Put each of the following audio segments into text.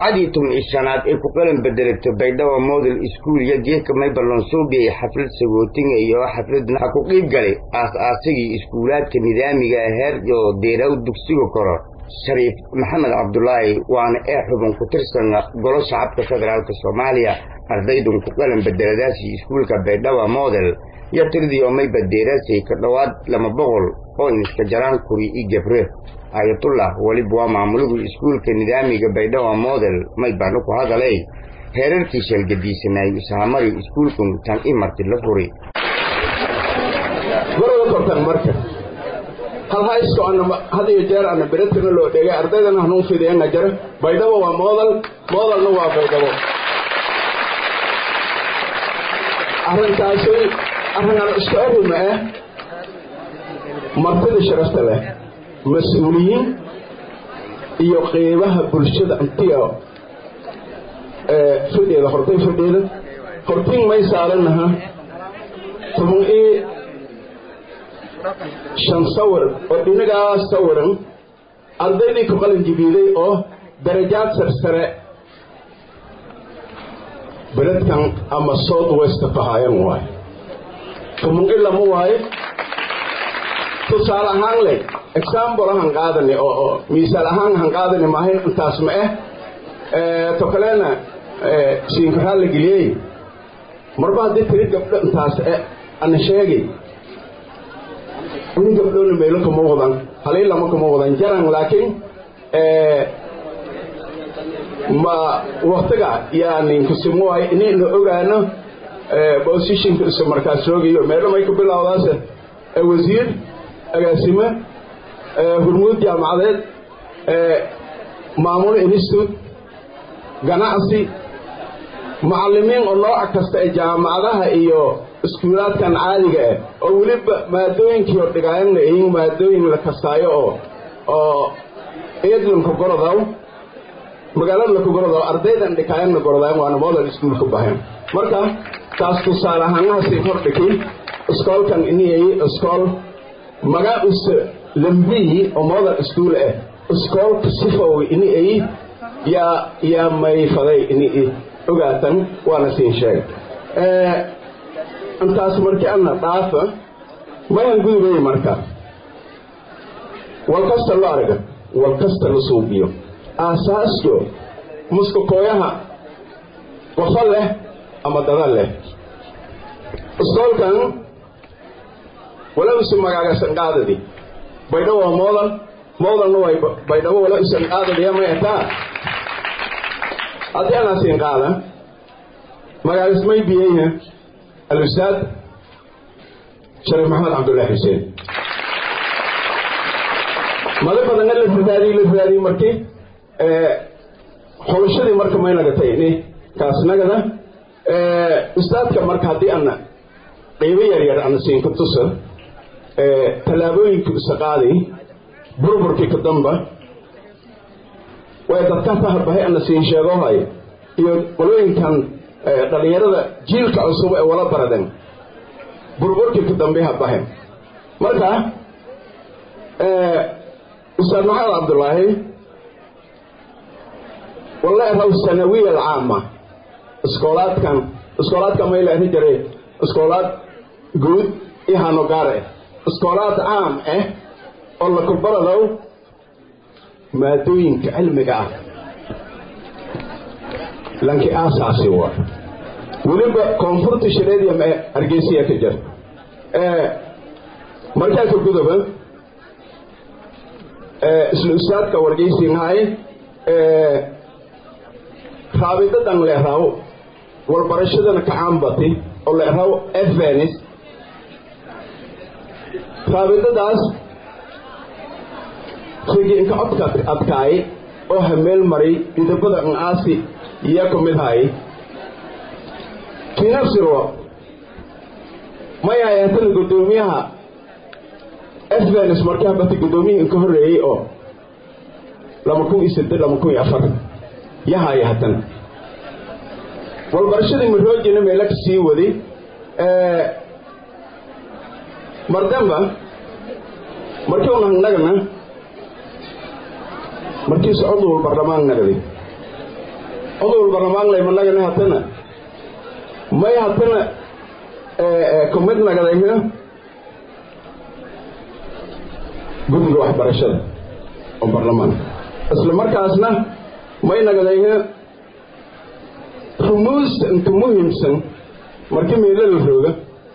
cadii tun iyo shanaad ay ku qalan bedelatay baydhabo model school iyo geedka maybalonsuubi ay xaflad sagootinga iyo xafladna ha ku qiib galay aas-aasigii iskuulaadka nidaamiga heer iyo deeraw dugsiga koro shariif maxamed cabdulaahi waana ee xubin ku tirsan golo shacabka federaalka soomaaliya ardaydun ku qalan bedeladaasii iskuulka baydhabo model iyo tiradii oo mayba deeraasay ka dhowaad lama boqol oo iniska jaraan kuri iyo gebre ayatullah weliba waa maamuligu iskuulka nidaamiga baydhabo model may baanu ku hadalay heerarkii sheelgadiisanaay isahamari iskuulkun tan i marti la furi marada kortan marka hal haysto ana had iyo jeer ana beretana loo dhegay ardaydana hanuun fideena jara baydhabo waa model modelna waa baydhabo arrintaasi arrinaan isku arima ah martida sharafta leh mas-uuliyiin iyo qeybaha bulshada antiga fidheeda hortay fidheeda hortiin may saalanaha toban ii shan sawir oo dhinagaa sawiran ardaydii ku qalin jibiiday oo darajaad sarsare beledkan ama south west kahaayan waayo toban i lama waayo tusaale ahaan leh example ahan qaadani oo oo miisaal ahaan ahan qaadani maahayn intaas ma ah to kalena siinkaraa la geliyey marba haddii tiri gabdho intaas e ana sheegay in gabdhoona meelo kama wadan halii lama kama wadan jaran laakiin ma waktiga yaaninkusimo waayo inayna ogaano positionka isu markaas joogayo meelo may ku bilowdaas wasiir agaasime hurmuud jaamacadeed maamul institute ganacsi macallimiin oo nooc kasta ee jaamacadaha iyo iskuulaadkan caadiga ah oo weliba maadooyinkii oo dhigaayanna iyin maadooyin la kastaayo oo oo eedlanka gorodaw magaalada laka gorodaw ardaydan dhikaayanna gorodayan waana model iskuul ku bahayn marka taas tusaale ahaanahaasi hordhiki iskoolkan iniyay iskool magaa use lambiyi oo model iskuul ah iskoolka sifow ini ay yaa yaa mayfaday ini ogaatan waana siin sheegay intaas markii ana dhaafa mayan gudubay marka wal kasta lo arga wal kasta la suubiyo aasaasko muskakooyaha qofa leh ama dada leh iskoolkan wala usu magaagasan qaadadi baydhabo waa moodan moodanna way baydhabo wala usan qaadadiya may ataa haddii anaa siin qaada magaagas may biyeyha alustaad shariif maxamed cabdullaahi xuseen mada badanna la raadiy la raadiy markii xulashadii marka may nagatay ni kaas nagada ustaadka marka haddii ana qiibo yaryar ana siin ku tusa tallaabooyinkii isa qaaday burburkii ka damba way dadka fahabahay ana siin sheegohay iyo qolooyinkan dhallinyarada jiilka cusub ee wala baraden burburkii ka dambe habahen marka ustaad maxamed cabdullaahi walla raw sanawiya alcaama iskoolaadkan iskoolaadka may la ehi jiray iskoolaad guud iyo hanogaare iskoolaad caam ah oo lakubaradow maadooyinka cilmiga ah lanki aasaasi waa weliba koonfurta shareediya ma hargeysiya ka jir markaa ka gudoba isla ustaadka wargeysinhaay raabidadan leeraw walbarashadana kacaanbati oo leeraw evenis raabidadaas rigiinka codka adkaay oo hameel maray idabada aasi iyo ku mid hay kinafsiro may hayaatana guddoomiyaha evenis markaa bati guddoomiyihii inka horreeyey oo laba kun iyo saddeed laba kun iyo afar yahaya haddana walbarashadii maroojina meela ka sii waday mardamba markii una hangnagana markii socodul barlamaan nagadi odol barlamaanlay managana hatana may hatana kumid nagadayna guddiga waxbarashada oo baarlamaanka isla markaasna may nagadayna rumuusta inta muhiimsan markii meelo la rooga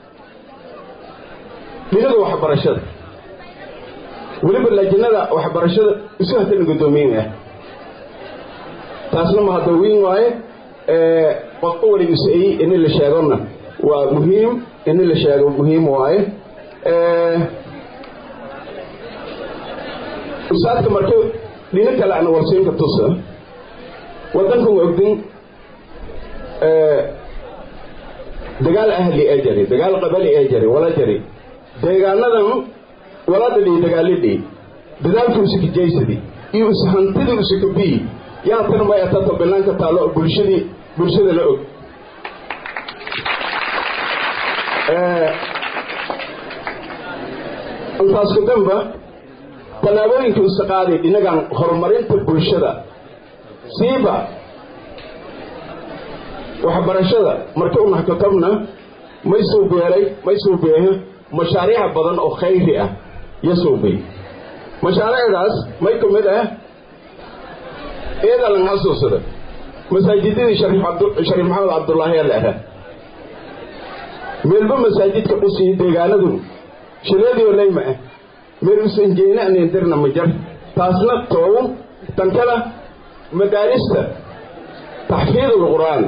dhinaga waxbarashada weliba laajinada waxbarashada isu hatana guddoomiyin ah taasna ma hadda wiin waaye qofka waligiisa-ey ini la sheegona waa muhiim ini la sheego muhiim waaye usaadka marka dhino kale ana warsiinka tusa waddankan ogdin dagaal ahli ee jari dagaal qabali ee jari wala jari deegaanadan wala dhadhii dagaaladhii dadaalkii usikajaysadi iyo ishantidii usikabii yaa tan may atato banaanka taalo bulshadii bulshada la og intaas ku danba tallaabooyinka isa qaaday dhinagan horumarinta bulshada siiba waxbarashada marka u naxkatabna may suubeelay may suubeeha mashaariic badan oo khayri ah yo suubay mashaariicdaas may ka mid ah iyada lan xasuusada masaajidadii shariif maxamed cabdullaahi ala aha meelba masaajidka dhusii deegaanadu shireediyo layma ah meel usanjeena anindirna ma jar taasna toow tankala madaarista taxfiid alqur'aan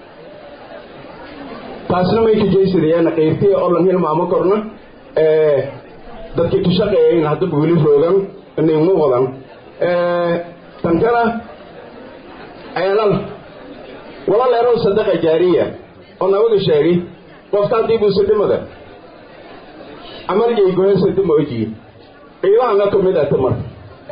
taasna may kajaysadayaana qaybtiya oo lan hilmaamo korna dadkii ka shaqeeyayn haddaba weli roogan inaymu wadan tankana ceelal walaal erow sadaqa jaariya oo nabaga sheegay qofta haddii buuse dhimada amarjay gohesa dima ojiye qiimahan la kamid ata marka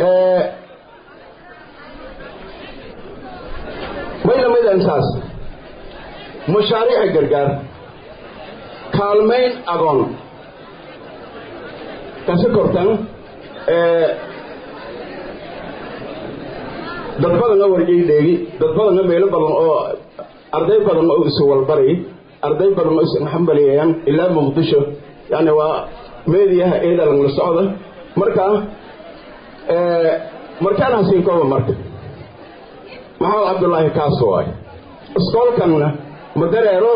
may lamid intaas mashaariica gargaar kaalmayn agoon kasi kortan dad badan oo warjay dheegi dad badan oo meelo badan oo arday badan oo isu walbaray arday badan oo isxambaliyayaan ilaa muqdisho yani waa meediyaha eedalan la socda marka markaan hasiin kooba marka maxamed cabdullaahi kaas waay iskoolkanna ma dareero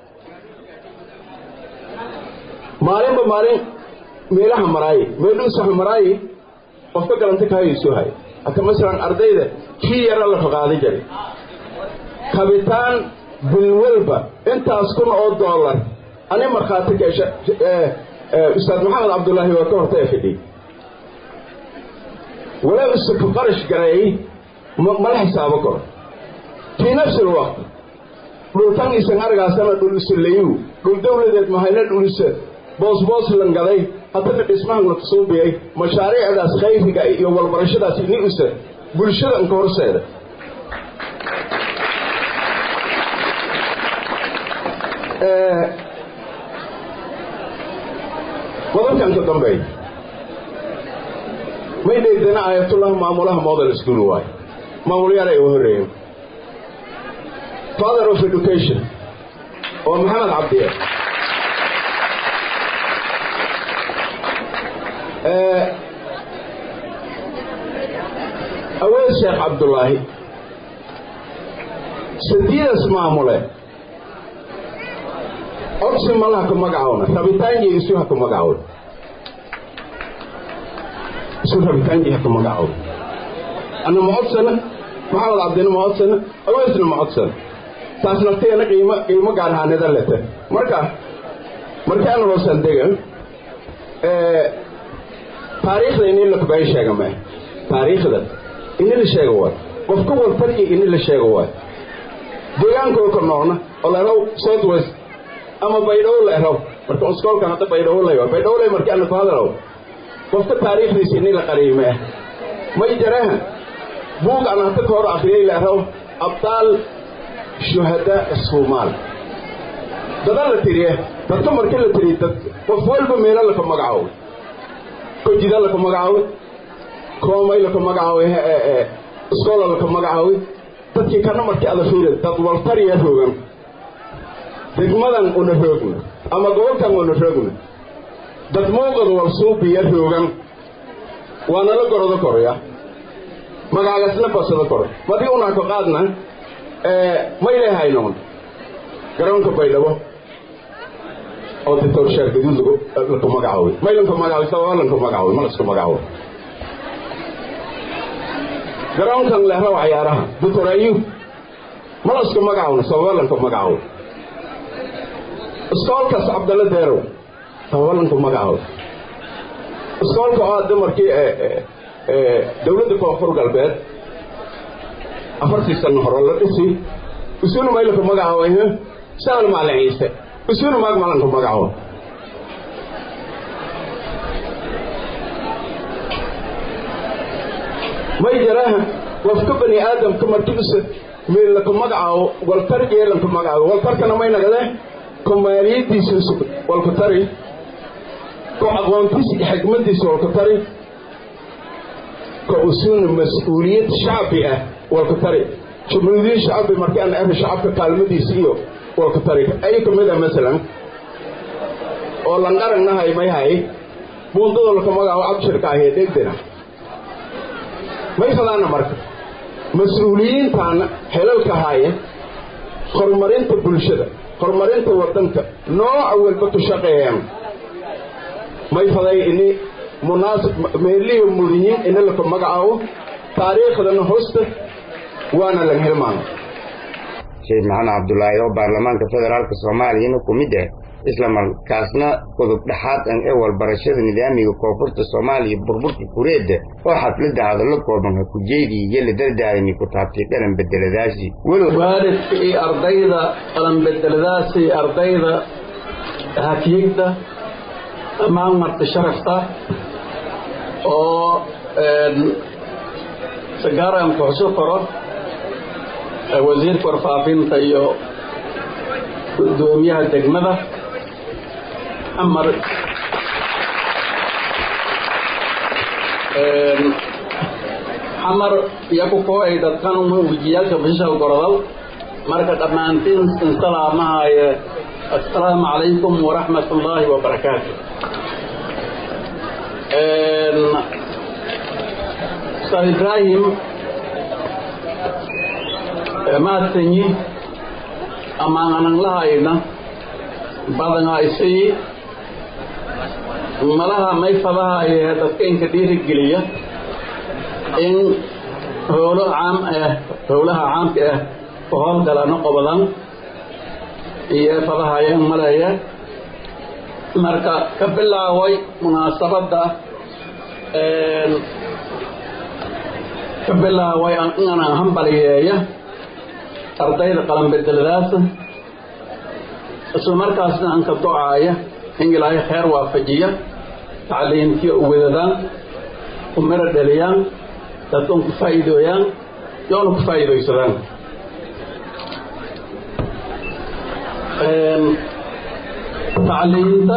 maalinba maalin meelaha maraaye meeluusaha maraaye qofka galanta kahaysu hay hata masalan ardayda kii yara la raqaada jiray kabitaan bilwalba intaas kun oo dollar ani markhaati keesha ustaad maxamed cabdullaahi waa ka horta e fidhiy walow isaka qarash gareey mala xisaabo karo fii nafsi alwaqt dhultan isan argaasana dhul isulayu dhul dawladeed mahayna dhul isa boosboos langaday haddana dhismahan la tusuubiyay mashaariicdaas khayriga iyo walbarashadaas ini isa bulshada inka horseeda qodobkan ka dambeey may dheegdana aayatullah maamulaha model school waayo maamulyaala uga horreeyen father of education oo maxamed cabdiye aweed sheekh cabdullaahi sadiidas maamule codsi malaha ku magacaawna rabitaanjii isu ha ku magacaawna isu rabitaanjii ha ku magacaawna anna ma codsana maxamed cabdina ma codsana aweesna ma codsana taas nafteena qiimo qiimo gaarhaanida lete marka markaan hoosan dega taariikhda ini la kubaayo sheega mae taariikhda ini la sheega waay qofka walfarki ini la sheega waay deegaankoo ka noocna oo leeraw south west ama baydhow leeraw marka iskoolkan hadda baydhow lay baydhow lay markii ana ku hadalaw qofka taariikhdiisa ini la qariyo mae may jaraha buug aan hadda ka hor akhriyay leeraw abdaal shuhadaa asuumaal dada la tiriye dadka markii la tiriye dad qof walba meelo laka magacaabo kojida laka magacaaway koomay laka magacaaway iskoola laka magacaaway dad markii kana markii ada fiiri dad waltariya roogan degmadan una roogna ama gobolkan una roogna dad moogada walsuubiya roogan waa nala gorodo koraya magaagasna basada koro madii unaa ka qaadna maylay haynoon garoonka baydhabo oo doctor sheer gaduud laku magacaabay maylanka magacaabay sababa lanka magacaabay ma laska magacaabay garoonkan lehraw cayaaraha doctor ayub ma laska magacaabna sababa lanka magacaabay iskoolkaas cabdalle deerow sababa lanka magacaabay iskoolka oo dumarkii dowladda koonfur galbeed afartii sano hore la dhisi isuuna maylanka magacaabay saan maalin ciise isuuna maag maalanka magacaabay may jaraha qofka bani aadamka markiisa meellanka magacaabo waltargeelanka magacaabo waltarkana may nagade ko maaliyadiisa walka tari ko aqoontiisa iyo xigmadiisa walka tari ko usuuna mas-uuliyad shacbi ah walka tari jumhuuriyad shacbi markii aan arri shacabka kaalmadiisa iyo walka tari ay ka mid ah masalan oo lanqaragnahay may hay buundada laka magacaabo abshirka ahee dhegdena may fadaana marka mas-uuliyiintaana helalka haaya horumarinta bulshada horumarinta waddanka nooca walba ku shaqeeyaan may faday ini munaasib meeliyo mudiyiin ina laka magacaabo taariikhdana hosta waana laga hilmaamo sheekh maxamed cabdulaahi oo baarlamaanka federaalka soomaaliyana ku mid ah isla markaasna qodub dhexaad an ee walbarashada nidaamiga koonfurta soomaaliya burburka kureedda oo xafladda hadallo kooban ha ku jeediya iyo la dardaarami ku taabtay qalan bedeladaasi waalidka iyo ardayda qalan bedeladaasi ardayda hakiyigda dhammaan marti sharafta oo sagaaran kuxusu koro wasiirka warfaafinta iyo gudoomiyaha degmada xamar xamar iyo ku kooay dadkan wejiyaalka bishal gorodal marka dhammaantiin insalaamahaye assalaamu calaykum waraxmat ullaahi wabarakaatu ustaad ibraahim mahadsanyi amaanan lahayna badanaa isii malaha mayfadaha ee dadkaynka dhiirigeliya in howlo caam ah howlaha caamka ah ku howlgalano qobadan iyo fadahayeen maleeya marka ka bilaaway munaasabadda ka bilaaway inaan hambaliyeeya ardayda qalanbedeladaasa isla markaasna aan ka docaaya in ilaahay kheyr waafajiya tacliimtiyo u wadadaan ku miro dheliyaan dadkan ku faa'iidooyaan yoona ku faa'iidaysadaan tacliimta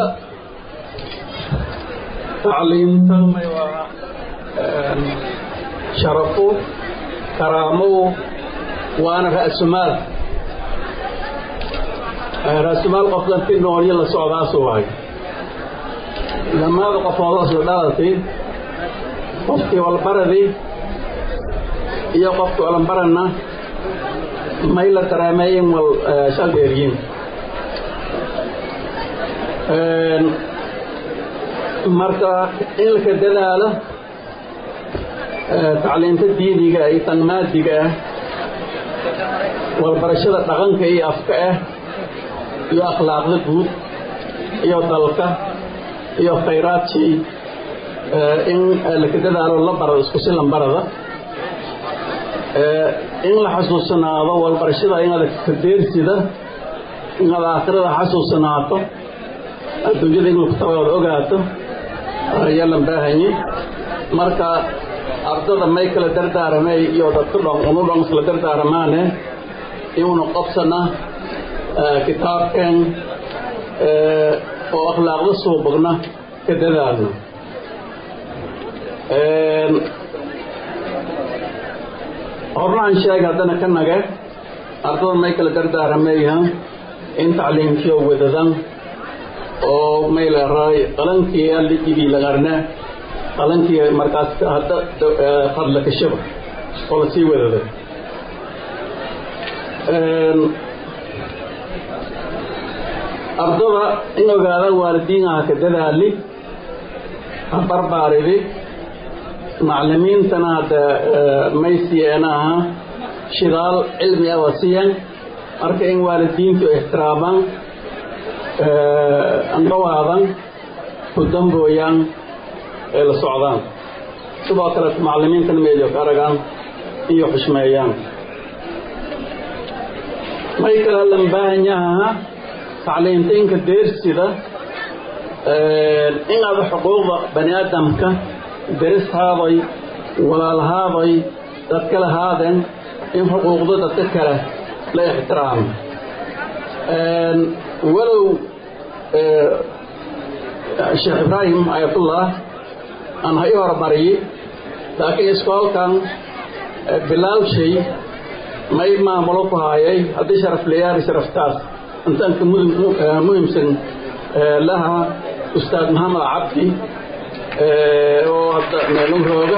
tacliimta may waa sharafu karaamow waana ra'sumaal ra'sumaal qof dadkii noolyo la socdaasu wahay dhammaada qofoodaas la dhalatay qofkii walbaradii iyo qofkii walanbaranna may la dareemeeyin wal shaldeeriyin marka in laka dadaalo tacliinta diiniga iyo tan maadiga ah walbarashada dhaqanka iyo afka ah iyo akhlaaqda guud iyo dalka iyo khayraadkii in laka dadaalo la barado isku si lambarada in la xasuusanaado walbarashada inaad kadeersida inaad aakhirada xasuusanaato adduunyada in lagutabaad ogaato ayaa la baahanye marka ardada may kala dardaaramay iyo dadka dhon unu dhon isla dardaaramaane inuuna qobsana kitaabkan oo akhlaaqda suubagna ka dadaalno hornahan sheeg haddana ka nage ardada may kala dardaarameeyahan in tacliimkiyo wadadan oo may leeraay qalankii allijigii lagarne qalankii markaas hadda fadla kashaba oo la sii wadada ardada in ogaadaan waalidiinaha ka dadaali ha barbaaridi maclimiintana hadda may siiyeenaha shidaal cilmi ah waa siiyeen marka in waalidiintu ixtiraamaan andhawaadan ku dambooyaan ee la socdaan sidoo kale maclimiintana meelyo ka aragaan iyo xushmeeyaan may kale lan baahan yahaa tacliimtaynka deersida in aada xuquuqda bani aadamka derishaaday walaalhaaday dadka lahaadeen in xuquuqda dadka kale la ixtiraamo walow sheekh ibraahim ayatullah aan ha i hormariyi laakiin iskoolkan bilaawshay may maamulo ku haayay haddii sharaf leyaari sharaftaas intaanka muhimsan laha ustaad maxamed cabdi oo hadda meelun rooga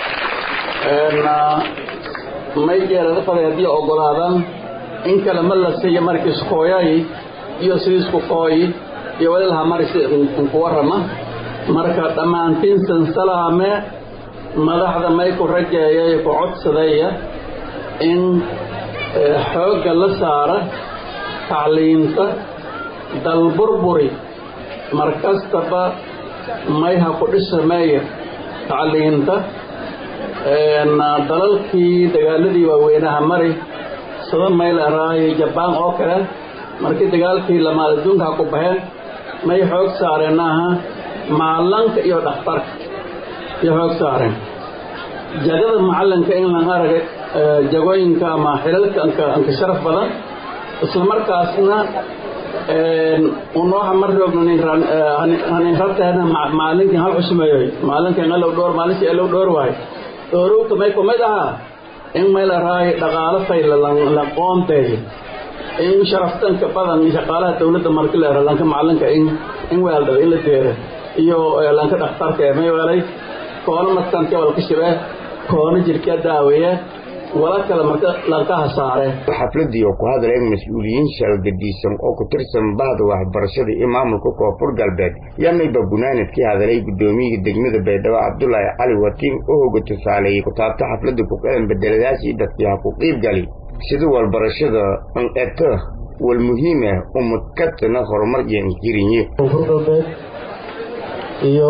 may jeelada faday haddii ogolaadaan in kale ma la siiyo markii iskooyay iyo sidii isku qooyi iyo walilaha marisi ku warrama marka dhammaantiin sansalaame madaxda may ku rajeeyay ku codsadaya in xoogga la saara tacliinta dalburburi mar kastaba may ha ku dhisameeya tacliinta dalalkii dagaaladii waaweynaha mari sida mayl araayo jabaan oo kale markii dagaalkii lamaad adduunka ha ku baxeen may xoog saareen aha maalanka iyo dhakhtarka iyo xoog saareen jagada macalinka in lan aragay jagooyinka ama xilalka anka sharaf badan isla markaasna unooha mar roogna hanin rabteena maalinkin hal cusmeeyoy maalinkan alow dhoor maalintii alow dhoor waayo dhoorowka may kumid ahaa in mayl araayo dhaqaalo fayla la qoonteeyo in sharaftanka badan shaqaalaha dawladda marki la lanka macalinka in in weeldhada in la deera iyo lanka dhakhtarka ee may weelay koona maskanka walka shibee koona jirka daaweeye wala kale marka lankaha saare xafladii oo ku hadleen mas-uuliyiin shaalgadiisan oo ku tirsan bahda waxbarashada iyo maamulka koonfur galbeed yamayba bunaanadkii hadalay guddoomiyiga degmada baydhabo cabdulaahi cali watiin oo hoga tusaaleeyey kutaabta xafladda ku qalan bedeladaasii dadkii ha ku qiib gali sida walbarashada an eto wal muhiim ah umadkatana horumar iyo inkirinye koonfur galbeed iyo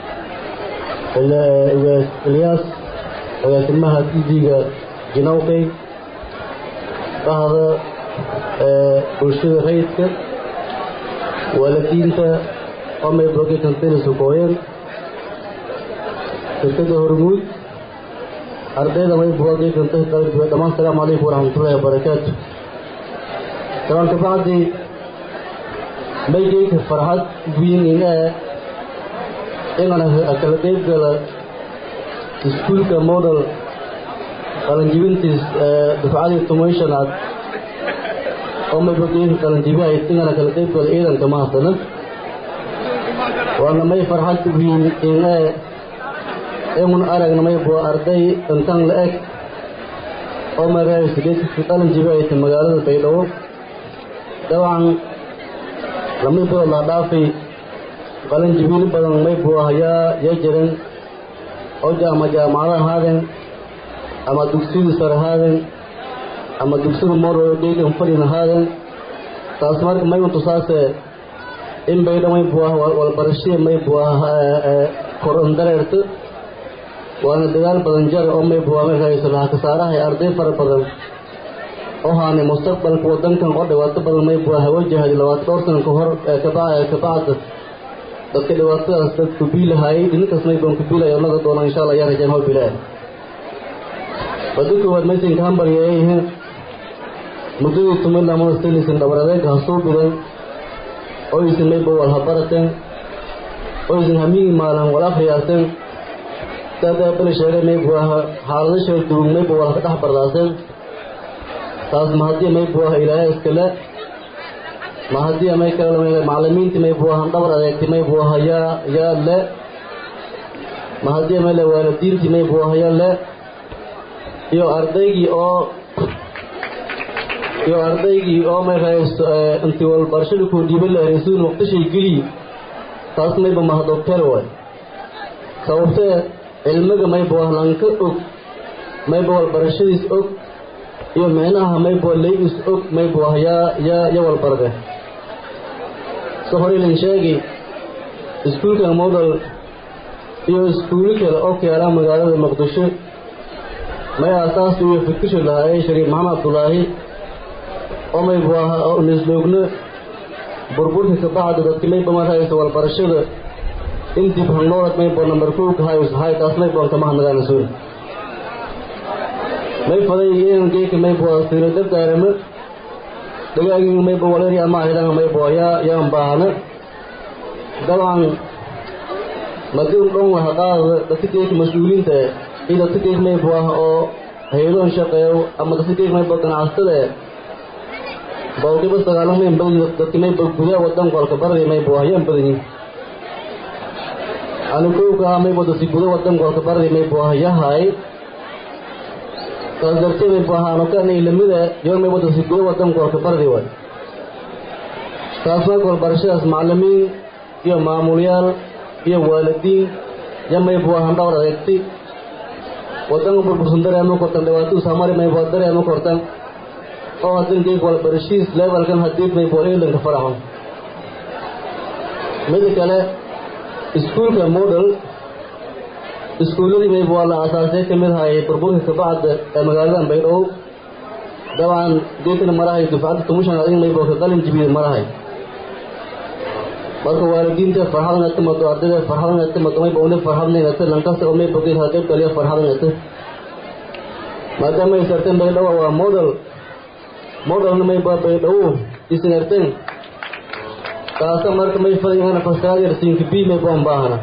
ilyaas agaasimaha tv-ga jinawqey bahda bulshada rayidka waalidiinta omay brogekantenisukooyeen shirkada hormuud ardayda may brogeekanta dhammaan salaamu calaykum waraxmatullahi wabarakaatu salaamka bacdi maygeyka farxad wiin in ee inaan kala qeyb gala iskuulka model qalanjibintiis dufcadii tumayshanaad oo maybageynka qalanjibihay ingana kala qeyb gala ciidanka mahadsanan waana may farxad wiin in ee inun aragna may bua arday intan la eg oo maraasidheedkiisa qalanjibihayta magaalada baydhabo dabcan lamay bua laa dhaafay qalanjibiil badan may bua yaa yaa jiran oo ama jaamacada ahaadeen ama dugsiyada sare ahaadeen ama dugsiyada moro dheygan fadhin ahaadeen taas marka may untusaase in baydha may buah walbarashada may buah koron dareerto waana dagaal badan jare oo may buah may rahayso laha kasaaraha ee arday fara badan oo haanay mustaqbalka wadankan oo dhibaato badan may buah wajahay labaatan dhowr sana ka hor kabacda dadka dhibaatadaas dadku biilahaayay dhinankaas may baan ku biilaya naga doona insha allah yaa rajaan hoo bilaa wadda koowaad maysanka hambarya ay yihiin muddadii tumila mastelisan dhabar-adeega ha soo bidan oysan mayba wal ha barateen oysan hamigii maalan wal akhriyaateen daadaa bali sheegay maybu aha xaalado shal duug maybu wala ka dhex bardaaseen taas ma haddii maybu aha ilaahay iskale ma haddii may kale macallimiintii maybu ahan dhabar adeegtay maybu aha yaa yaa le ma haddii may le waalidiintii maybu aha yaa le iyo ardaygii oo iyo ardaygii oo may rahaysto intii walbarashadii kuu dhiibay la hereysuun waqtishay geliyi taas mayba mahadogteel waay sababtee cilmiga mayba wahlanka og mayba walbarashadiis og iyo micnaha mayba leydis og mayba wah yaa yaa ya walbarde so horeylin sheegi iskuulkan model iyo iskuuli kale oo ka yaalaa magaalada muqdisho may aasaas iyo fikisha lahaayey shariif maxamed abdulaahi oo maybu aha oo nisloogno burburka ka bacda dadki mayba marhaysa walbarashada in dib hannoorad maybo nambar kow ka hayus hay taas mayboon kama hadnagaan suul may faday iyan geeka maybo siro dabdaarama dhagaagii maybo waleri ama ahidanga maybo yaa yaan baahana dabcan madin dhon waha qaada dadka geeka mas-uuliinta iyo dadka geek maybo ah oo haydoon shaqeeyo ama dadka geek maybo ganacsatada boqolkiiba sagaalan mayn badan dadka mayba gudaha wadanku halka barday maybo ah yaan badan yihin anukowka ah maybo dadki guda wadanku halka barday maybo ah yahay taas dartee maybo ah anukan ilamida yoon maybo dadki guda wadanku halka barday waay taas marka walbarashadaas macallimiin iyo maamulyaal iyo waalidiin ya maybo ahan dhawr adeegti wadanka burbursan dareema kortan dhibaatuu samari maybo dareema kortan oo hadan geeg walbarashiis levelkan hadiid maybo eelanka faraxo mida kale iskuulka model iskuulladii maybo waa la aasaasay ka mid hayay burburka kabacda ee magaaladan baydhabo dabcan geedkana marahay dufcadda tumushan adin maybo ka qalin jibiid marahay marka waalidiinta farxadan ata mado ardayda farxadan ata mado maybo une farxadnayn ata lankasta oo maybo geed qayb kaliya farxadan ata maadaama ay sarteen baydhabo waa model modelna maybo baydhabo isinarteen taasa marka may fadayana fasaadiyar siinka b maybo an baahana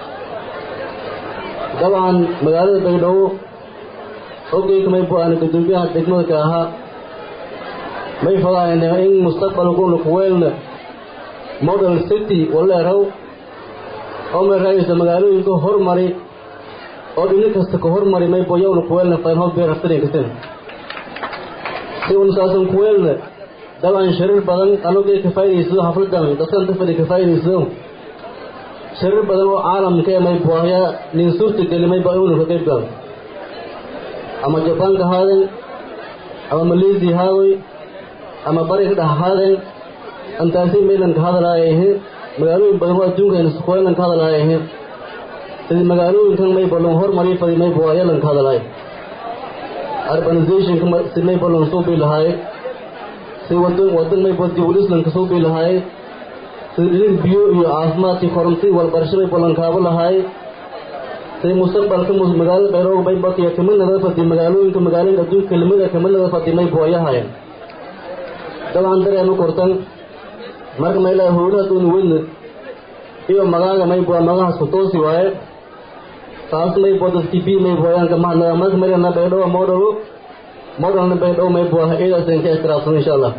dabcan magaalada baydhabo ogeyka maybo aan gudoomiyaha degmada ka ahaa may fadaayna in mustaqbalkuna kuweelna model city waleeraw oo may raayaysa magaalooyinka hormari oo dhini kasta ka hormari maybo yowna kuweelna faynhood beer haftaninkasin si un saasan kuweelna dabcan sharir badan anugee ka faa'idaysado xafladan dadkan tafadi ka faa'idaysado sharir badan oo caalamka ee maybo ahyaa nin suurta geli maybo inu ka qayb galo ama jabaanka haaden ama malaysia haadoy ama bari ka dhex haaden antaasi maylan ka hadalaayahe magaalooyin badan oo adduunkan kuweelan ka hadalaayahe sidii magaalooyinkan maybo lon hormari fadi maybo ayalan ka hadalaay urbanizationka si maybo lon soo bii lahaaye si wadan wadan maybo dibulislanka soo bii lahaaye si dhilin biyo iyo caafimaadkii koronti walbarasho maybo lan kaabo lahaaye si mustaqbalka magaalada bayrooga maybo iyo kamid naga fadi magaalooyinka magaalooyinka adduunka lamida kamid naga fadi maybo ayahayen dabcan dareema kortan marka mayla howlaha dooni weyna iyo magaaga maybo magahaas ku toosi waaye taas maybo dadki b maybo ayaanka mahadnaga marka maryana baydhabo modelo modelna baydhabo maybo ah iidaasan ka ixtiraafsan insha allah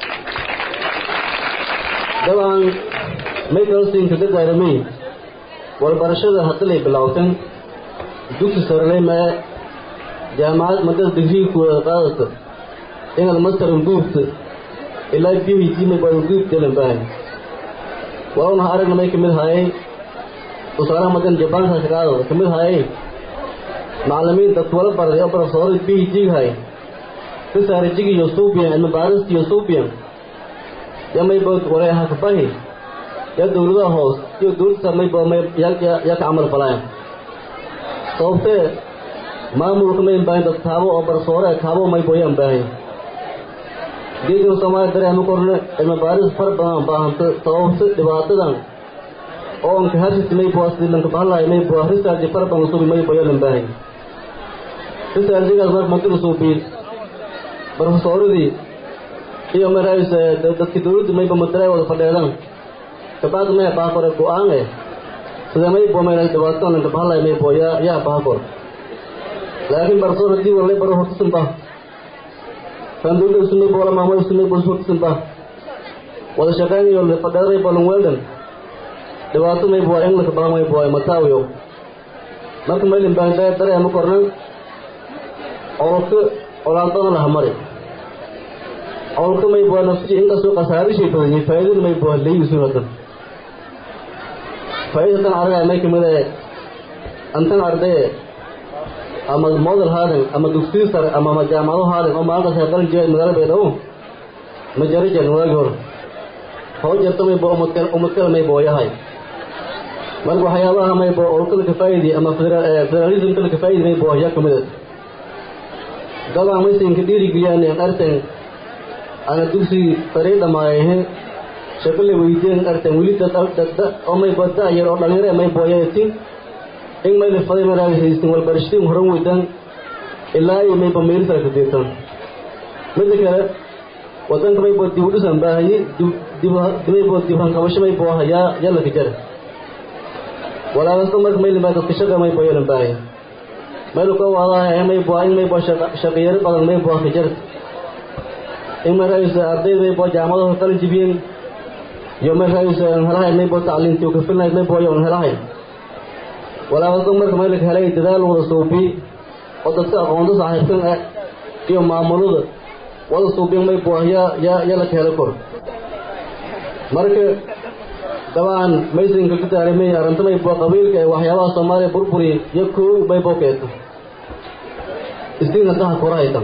dabcan may kalsinka dadaaramay walbarashada hadalay bilowtan dugsi sarelay mae jaamacad madada digriiku wada qaadata inaad masteran guubta ilaa b h d maybo guubtelan baahay walowna aragna may kamid hayay tusaalaha madan jabaanka shaqaadooda kamid hayay macallimiin dad wala barday oo profesor b h d hay risaarajig iyo suubiyan cilmi baarist iyo suubiyan ya maybo wareeha kabahi ya dowladaha hoos iyo dowladda maybo may ya ka camal falayan sababtee maamulka mayn baahin dad kaabo oo barsoore kaabo maybo yaan baahin geegan soomaaliya dareema korne cilmi baaris far badan baahanta sababta dhibaatadan oo anka harsiti maybo silanka bahalahay maybo risarji far badan suubi maybo yalan baahin risarjigaas marka madina suubi barofesoradii iyo marays dadki dowladda mayba matalaay wada fadheedan kabacdi may baa kore go-aan eh sida may boo mayna dhibaato lanka bahalay may boo yaa yaa baha kor laakiin barsoor haddii walay baro hortisan bah kan dowladda sunay boo la maamulo sunay boo hortisan bah wada shaqaynayo fadheeray balan weeldan dhibaato may boo in laka baha may boo mataawiyo marka maylin baan dareema kornan colka colaadana laha mari colka may boo nafsi inkastoo khasaarishay badan yihiin faa'iidada may boo leeyisuun hadan faa'iidatan aragaya may kamid ee antan ardaye ama model haadan ama dugsiyo sare ama jaamacado haadan oo maalintaas heeqalan jiray magaalo baydhabo ma jari jirin waagi hore hoo jarta may boo umad kale may boo yahay marka waxyaabaha may boo olkada kafaa'idi ama federalism kala kafaa'idi may boo yaa kamid dabcan maysanka dhiirigeliyaan in artan ana dugsi sarii dhamaayahe shaqo la weydiin artan weli dad oo may boo da'yar oo dhalinyaro may booyatin in may la faday maraagaysan walbarashadii horan weydaan ilaa iyo mayba meelisala ka diirtan midda kale wadanka may boo dib u dhisan baahayi may boo dibhan qabasho may boo yaa yaa la kajara walaalasto marka maylin baa dadka shaqa may boo yeelan baahaya maylu ka waadaha may boo in may boo shaqiyaro badan may boo kajar in may raayaysa ardayda may boo jaamadaha qalin jibiyeen iyo may raayaysa helahay may boo tacliintii u kafilnayd may boo yoon helahay walaalasto marka maylika helay dadaal wada suubi oo dadka aqoonta saaxiibkan ah iyo maamulada wada suubiyan may boo yaa yaa yaa laka helo kor marka dabcan maysanka ku daarimay arrinta may boo qabiilka ee waxyaabaha soomaaliya burburi iyo koow may boo keeto isdiina daha korahaytan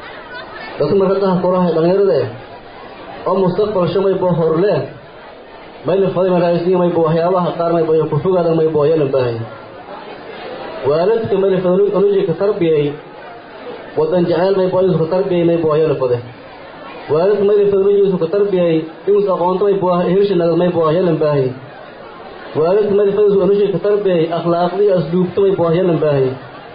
dadka marka daha korahay dhalinyarada eh oo mustaqbalsho may boo horle mayla faday maraaysiin may boo waxyaabaha qaar may boo ku fogaadan may boo yeelan baahay waalidka mayla faday anuji ka tarbiyay wadan jacayl may boo ka tarbiyay may boo yeelan faday waalidka mayla faday anuji ka tarbiyay inuu aqoonto may boo hirshinaad may boo yeelan baahay waalidka mayla faday anuji ka tarbiyay akhlaaqdii asluubta may boo yeelan baahay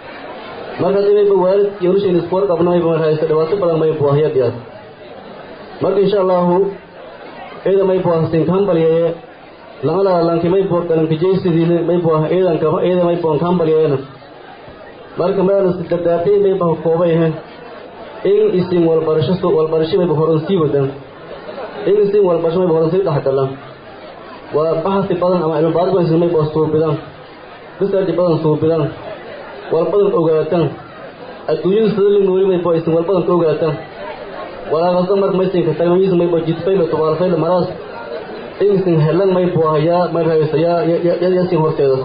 marka haddii mayba waalid iyo anushayna isku warqabna mayba marhaysa dhibaato badan may boo hayadiyaas marka insha allahu ciidan may boo hasin kambalyaye lamada lanki may boo galankajaysidiina may boo ciidan kama ciidan may boo kambalyayeena marka maana dardaartay may baa koobayahe in isin walbarasho walbarasho mayba horan sii wadaan in isin walbarasho mayba horan sii dhexgalaan waa baxasi badan ama cilmi baaris badan isin may boo suubidaan research badan suubidaan walbadan ogaataan adduunyada sida la nooli may boo isin walbadan ka ogaataan walaaqasa marka maysinka tagmayis may boo jidfayla tubaalfayla maraas insin helan may boo yaa may rahaysa yaa yasin horteeda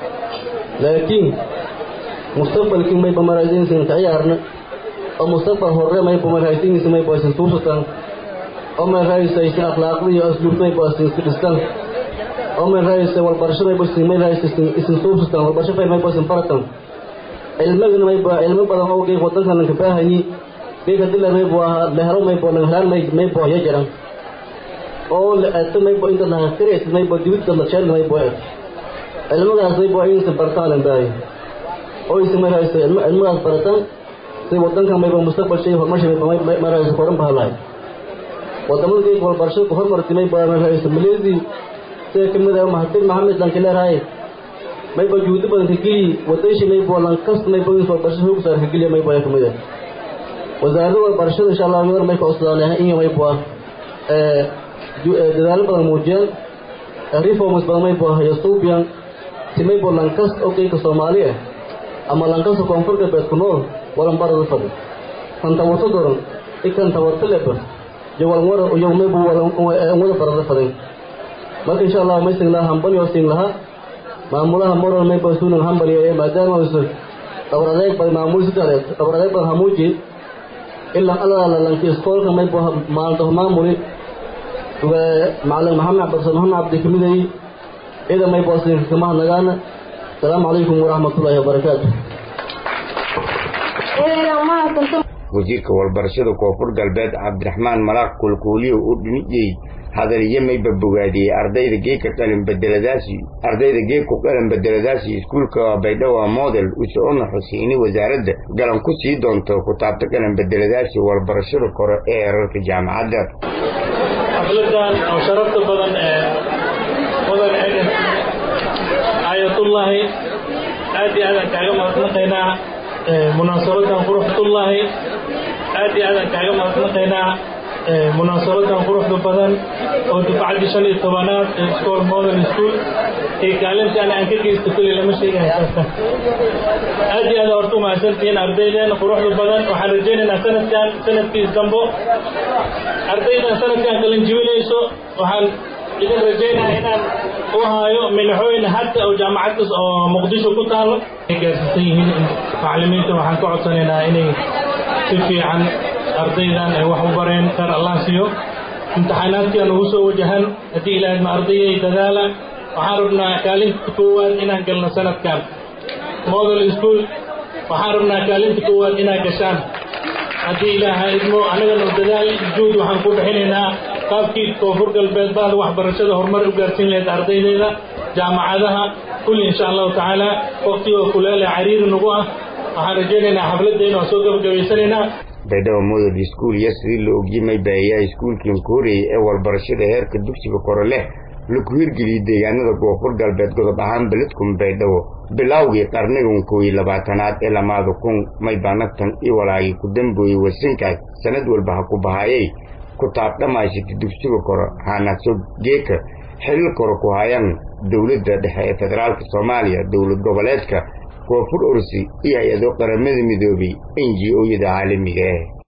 laakiin mustaqbalkii mayba maraysa insin ka ciyaarna oo mustaqbal hore mayba maraysa insin mayba isin tuursataan oo may rahaysa isin akhlaaqda iyo asluubta mayba isin iska dhistaan oo may rahaysa walbarasho mayba isin may rahaysa isin isin tuursataan walbarasho fayl mayba isin baratan cilmigana mayba cilmo badan oo geeg wadankan lanka baahanyi geega dila maybo lehelo maybo langhelaan may maybo ya jiran oo la eegto maybo inta lahakiraysa maybo dibidda lasheel maybo eeg cilmadaas maybo inaysan bartaan lan baahay oo aysan maraysa cilmadaas barataan si wadanka maybo mustaqbal shay horumarsha maybo maraysa koran bahalahay wadamada geega walbarashada ku hormartay maybo maraysa maleesi sida kamid ah mahatir maxamed lanka leerahay maybo juhudi badan ka geliyi wadayshi maybo lankasta maybo in walbarashada hoog saar ka geliya maybo ya kamid ah wasaaradda walbarashada insha allah yor may ka cusdaanahay in may bua dadaalo badan muujiyaan reforms badan may bua yasuubiyan si may bua lankasta oo qeyka soomaali ah ama lankasta koonfur galbeed ku nool walan barada fadhi kan tawarto doran ikan tawarto leba iyo walan wara iyo may bua walan wada barada fadhin marka insha allah may sin laha hambal yoo sin laha maamulaha moral may bua sunan hambal iyo maadaama usu dabar adeeg badan maamul sidaaleed dabar adeeg badan hamuuji ilaa alala lanki iskoolka may bua maalinta maamuli macalin maxamed cabdirsan maxamed cabdi kamidayy ida may bua sin kama hadnagaana asalaamu calaykum waraxmatullaahi wabarakaatu wasiirka walbarashada koonfur galbeed cabdiraxmaan malaaq kulkuuliyo u dhinijey hadaliyo mayba bogaadiyey ardayda geedka qalin bedeladaasi ardayda geedku qalin bedeladaasi iskuulka baydhawa model usocona xuseyni wasaaradda galan ku sii doonto kutaabta qalin bedeladaasi walbarashada kore ee herarka jaamacadda xafladan oo sharafta badan ee mudan eden ay xayatullaahi aad iyo aadaan kaaga mahadnaqaynaa munaasabadan quruxtullaahi aad iyo aadaan kaaga mahadnaqaynaa munaasabadan quruxda badan oo dufcaddii shan iyo tobanaad ee school modern school ee kaalintii ana aan ka geysto kulli lama sheegahay saasta aad iyo aad horta umahadsantihiin ardayden quruxda badan waxaan rajaynaynaa sanadkan sanadkiis dambo ardaydan sanadkan qalin jibinayso waxaan idin rajaynaa inaan u haayo minaxooyin hadda oo jaamacaddas oo muqdisho ku taalo ay gaarsiisan yihiin macallimiinta waxaan ka codsanaynaa inay si fiican ardaydan ay wax u bareen kar allah siiyo imtixaanaadkian ugu soo wajahan haddii ilaahay ma ardayay dadaala waxaan rabnaa kaalinta koowaad inaan galno sanadkan model school waxaan rabnaa kaalinta koowaad inaan gashaan haddii ilaaha idmo annagana dadaal juud waxaan ku bixinaynaa qaabkii koonfur galbeed bahda waxbarashada horumar u gaarsiin lahayd ardaydeeda jaamacadaha kulli insha allahu tacaala waqtigoo kuleele cariiri nagu ah waxaan rajaynaynaa xafladdeena waan soo gabagabaysanaynaa baydhabo model school iyo sidii la ogyimay baayaha iskuulkan kooriyay ee walbarashada heerka dugsiga kore leh laku hirgeliyey deegaanada koonfur galbeed godob ahaan beledkum baydhabo bilowgii qarnigan kow iyo labaatanaad ee lamaada kun may banagtan iyo walaagii ku dambooyey wasinkaas sanad walba ha ku bahayay ku taabdhamaysata dugsiga kore haanaso geeka xilil kore ku hayaan dowladda dhexe ee federaalka soomaaliya dowlad goboleedka koonfur orsi iyo hay-ado qaramada midoobay n g o-yada caalamiga ah